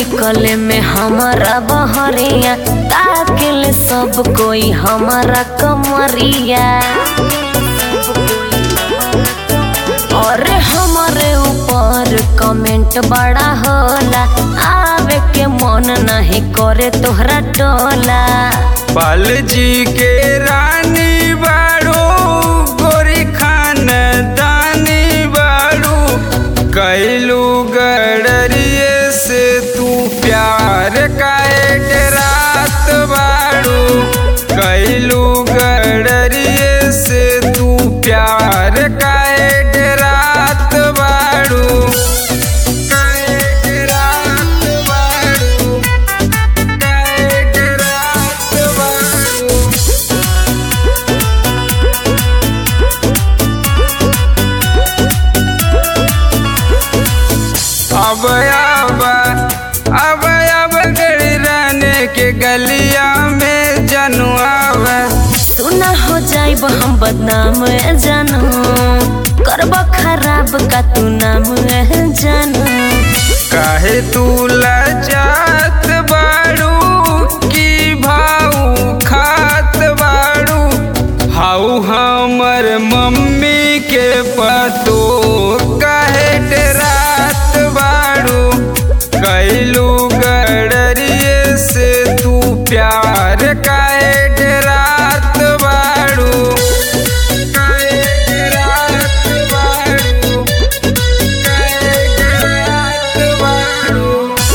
निकले में हमारा बहरिया ताकिल सब कोई हमारा कमरिया और हमारे ऊपर कमेंट बड़ा होला आवे के मन नहीं करे तोहरा टोला पाल जी के रानी बाड़ू गोरी खान दानी बाड़ू कैलू गडरिए से तू प्यार काहे रात बाड़ू कैलू गडरिए से तू प्यार काहे रात बाड़ू काहे रात बाड़ू काहे रात बाड़ू अब अब अब अब गड़ी रहने के गलिया में जनुआव सुना हो जाइब हम बदनाम ए जानू करब खराब का तू नाम ए जानू काहे तू लजात बाड़ू की भाऊ खात बाड़ू हाउ हमर मम्मी के पतो काहे डरात बाड़ू कैलू गडरिए से तू प्यार काहे डरात बाड़ू काहे डरात बाड़ू काहे डरात बाड़ू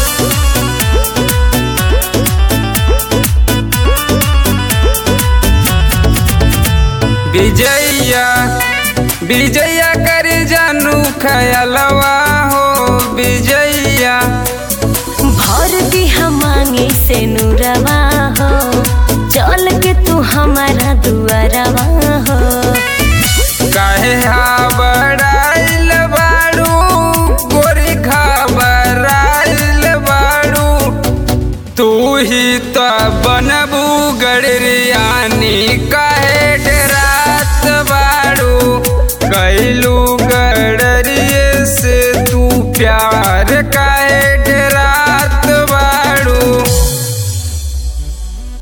विजया विजया कर जानू खयलवा हो विजया भर दी हम मांगे से नूरवा हो चल के तू हमारा दुआरवा हो काहे हाबड़ाइल बाड़ू गोरी घबराइल बाड़ू तू ही तो बनबू गड़रियानी काहे